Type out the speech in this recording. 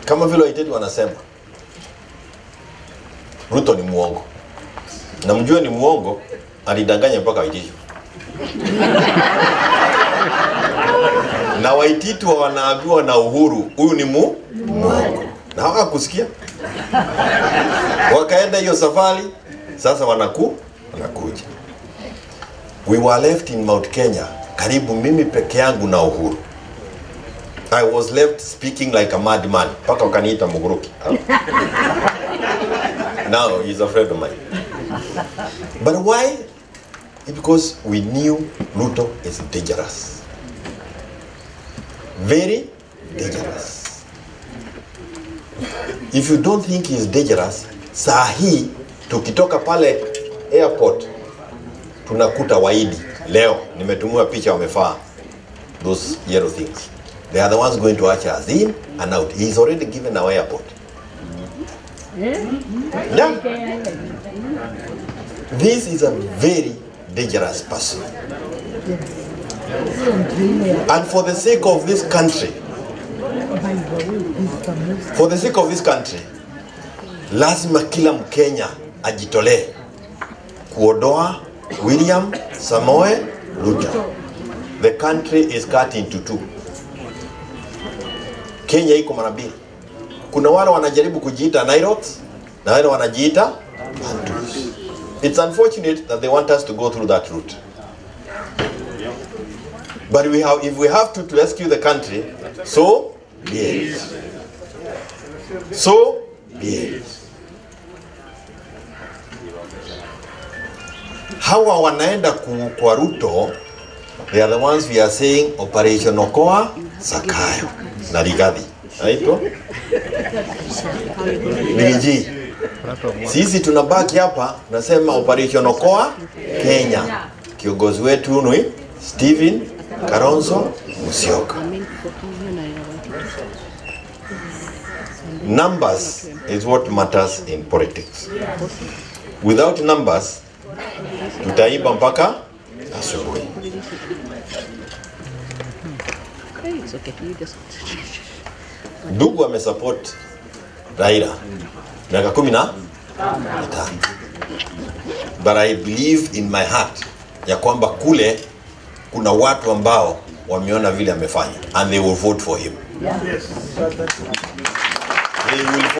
kama vile Waiteti wanasema Ruto ni muongo, na mjue ni muongo, alidanganya mpaka Waititu na Waititu wanaambiwa na Uhuru huyu ni mu muongo, na hawakusikia wakaenda hiyo safari. Sasa wanaku wanakuja, we were left in Mount Kenya, karibu mimi peke yangu na Uhuru. I was left speaking like a madman, mpaka wakaniita Muguruki. Now he's a friend of mine. But why? Because we knew Ruto is dangerous. Very dangerous. If you don't think he's dangerous, saa hii tukitoka pale airport tunakuta Waidi leo, nimetumiwa picha wamefaa those yellow things. They are the ones going to usher us in and out. He's already given our airport. Yeah. This is a very dangerous person. And for the sake of this country, for the sake of this country, lazima kila Mkenya ajitolee kuodoa William Samoe Ruto. The country is cut into two. Kenya iko mara mbili. Kuna wale wanajaribu kujiita Nilotes na wale wanajiita Bantus. It's unfortunate that they want us to go through that route. But we have, if we have to, to rescue the country, so be it. So be it. Hawa wanaenda ku, kwa Ruto, they are the ones we are saying Operation Okoa Sakayo na Rigathi. Naitwa Bigi. Sisi tunabaki hapa nasema Operation Okoa Kenya. Kiongozi wetu ni Steven Kalonzo Musyoka. Numbers is what matters in politics. Without numbers, tutaiba mpaka asubuhi. It's okay. You just. Ndugu amesupport Raila miaka kumi na mitano, but I believe in my heart ya kwamba kule kuna watu ambao wameona vile amefanya and they will vote for him. They will